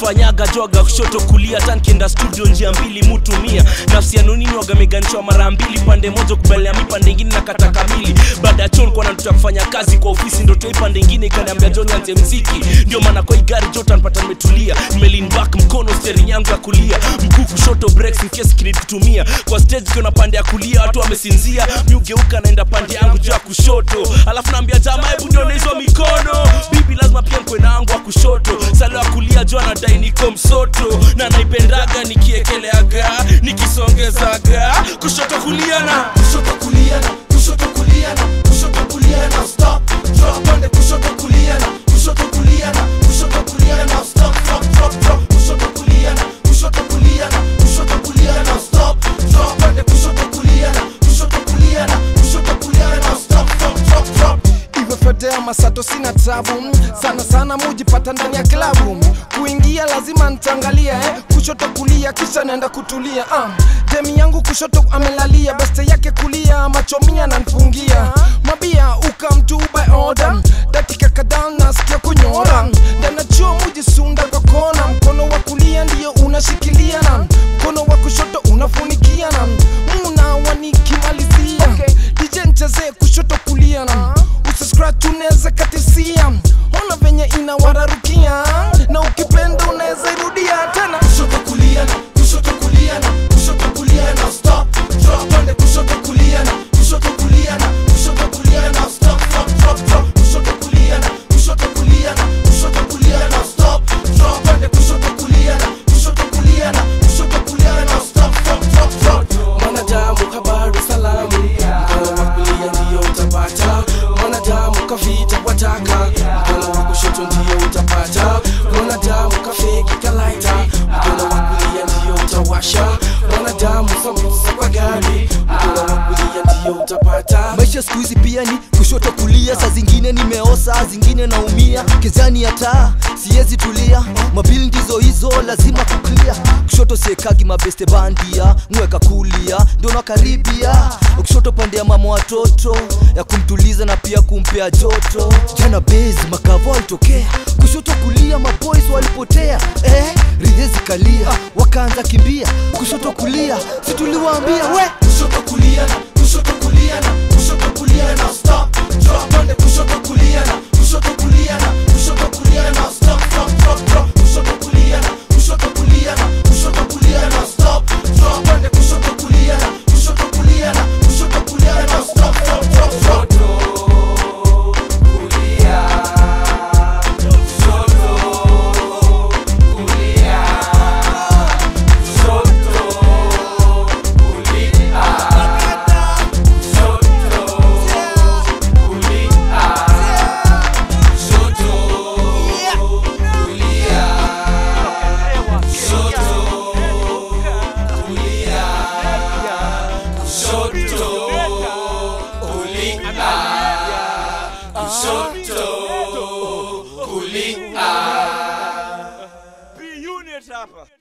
fanyaga joga kushoto kulia tankienda studio njia mbili mutumia nafsi ya nunini wagameganishwa mara mbili pande moja kubalia mi pande ingine na kata kamili baada ya chon kwa natuta kufanya kazi kwa ofisi ndo toi pande ingine ikaniambia john anze mziki ndio maana kwa hii gari jota nipata nimetulia nimelin back mkono steering yangu ya kulia mguu kushoto breaks in case kinitutumia kwa stage kiona pande ya kulia watu wamesinzia mi ugeuka naenda pande yangu juu ya kushoto alafu naambia jamaa hebu nione hizo mikono bibi lazima pia mkwe nangu wa kushoto salo ya kulia juu anadai niko msoto na naipendaga nikiekeleaga nikisongezaga kushoto kulia na kushoto kulia na kushoto kulia na kushoto kulia na stop drop pande kushoto kulia na kushoto kulia na kushoto kulia na stop drop drop drop kushoto kulia na kushoto kulia na kushoto kulia na stop drop pande kushoto kulia na kushoto kulia na kushoto kulia na stop drop drop drop iwe fedea masato sina tabu sana sana mujipata ndani ya klabu kuingia lazima ntangalia eh? kushoto kulia kisha naenda kutulia uh. demi yangu kushoto amelalia beste yake kulia machomia nanfungia mabia ukamtu by order dakika kadhaa nasikia kunyora ndanachuo mujisunda kwa kona mkono wa kulia ndiyo unashikilia na mkono wa kushoto unafunikia na muna wanikimalizia okay. dj nchezee kushoto kulia na usiscratch unaweza katisia ona venye inawararukia na ukipenda unaweza irudia tena kushoto kulia na kushoto kulia na kushoto kulia na stop drop pande kushoto kulia na kushoto kulia na kushoto kulia na stop drop drop drop kushoto kulia na kushoto kulia na kushoto kulia na stop drop pande kushoto kulia na kushoto kulia na kushoto kulia na stop drop drop drop mwanadamu habari salamu mkono wa kulia ndiyo utapata mwanadamu kavita wataka mkono wa kushoto ndiyo utapata mwanadamu kafeki kalaita mkono wa kulia ndiyo utawasha mwanadamu sambusa kwa gari mkono wa kulia ndiyo utapata maisha siku hizi pia ni kushoto kulia saa zingine nimeosa zingine naumia kezani ya taa siwezi tulia mabili ndizo hizo lazima kuklia kushoto siekagi mabeste bandia mweka kulia ndio nakaribia kushoto pande ya mama watoto ya kumtuliza na pia kumpea joto jana bezi makavo alitokea kushoto kulia maboys walipotea eh, ridhezi kalia wakaanza kimbia kushoto kulia situliwaambia we kushoto kulia na kushoto kulia na kushoto kulia na stop drop pande kushoto kulia na kushoto kulia na kushoto kulia na stop drop drop drop kushoto kulia na kushoto kulia na kushoto kulia na stop drop pande kushoto kulia na kushoto kulia na kushoto kulia na stop drop drop drop Be unit hapa